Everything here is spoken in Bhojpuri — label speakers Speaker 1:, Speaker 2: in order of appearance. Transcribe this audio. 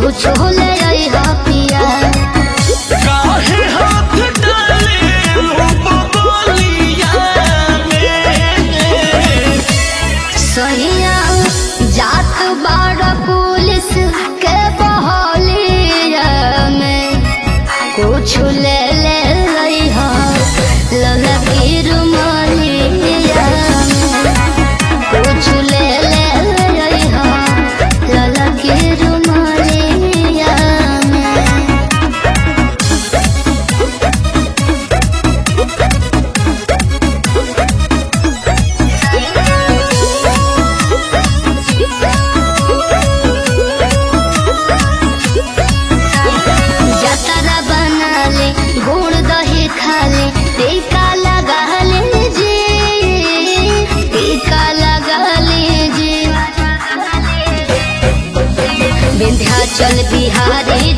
Speaker 1: कुछ ले आई हा पिया
Speaker 2: काहे हाथ डाले बबलिया में
Speaker 1: सैया जात बाड़ पुलिस के बहलिया में कुछ ले ले आई हा ललकी रुमालिया में कुछ ले ले आई हा ललकी रुमालिया में जतरा बना ले गुड़ दही खा ले टीका लगा ले जी टीका लगा ले जी विंध्याचल बिहारी